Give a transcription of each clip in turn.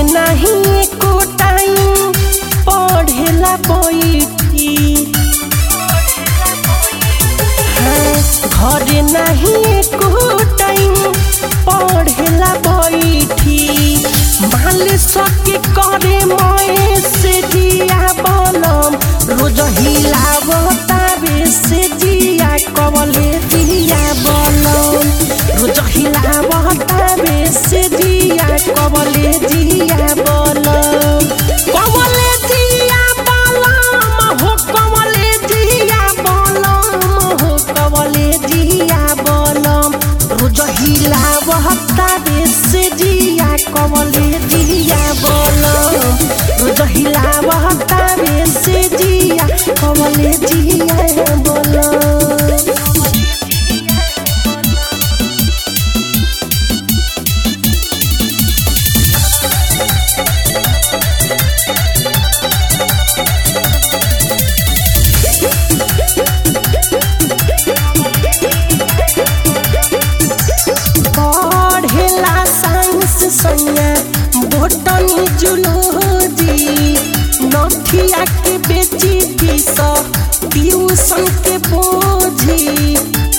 घरे नहीं एको टाइम पढ़ेला बैठी हाँ, घरे नहीं एको टाइम पढ़ेला बैठी माल सके करे मए से जिया बलम रोज हिलावता बे से जिया कवले दिया बलम रोज हिलावता बे से जिया कवले दिया बलम कवले दिया बलम हो कवले दिया बलम हो कवले दिया बलम रोज हिलावता बे से जिया कवले दिया बलम रोज हिलावता बे से जिया कवले दिया बलम पढ़ेला साइंस सैया बोटनी जुलोजी नथिया के बेची फीस ट्यूशन के बोझी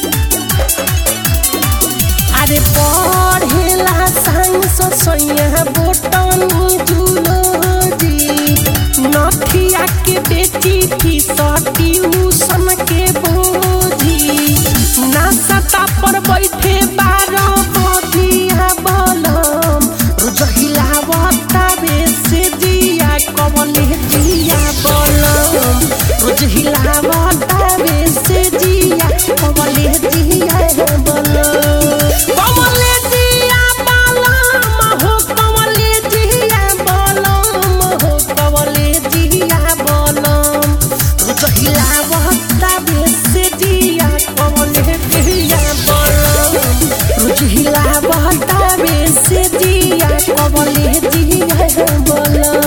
अरे पढ़ेला साइंस सैया बोटनी जुलोजी नथिया के बेची फीस ट्यूशन के बोझी नासता पर बैठे बारह बधिया बलम रोज हिलावता बेसे जिया कवले जिया बलम रोज हिलावता बेसे जिया कवले जिया बलम कवले जिया बलम हो कवले जिया बलम हो कवले जिया बलम रोज हिलावता बेसे जिया कवले जिया बलम रोज हिलावता बेसे जिया कवले जिया बलम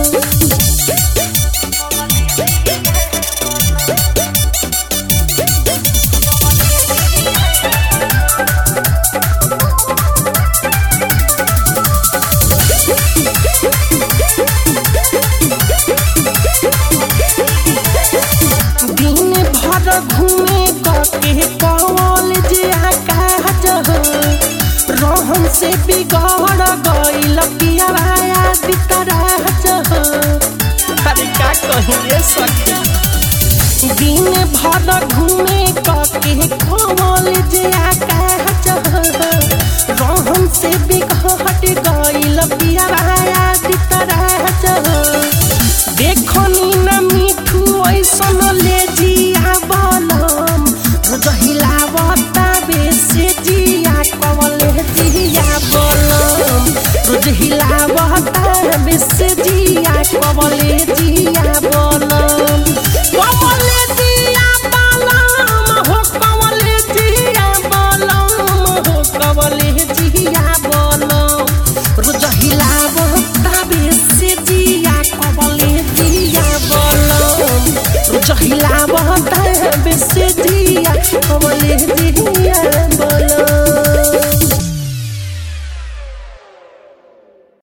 दिन भर घूमे कके कॉलेज आकाश रहन से बिगड़ गईल पियावाया बितराज अरे का कहिए सखी दिन भर घूमे कके कॉलेज आकाश रहन से बिगड़ गईल पियावाया बितराज देखनी न मिठू ऐसन ले जी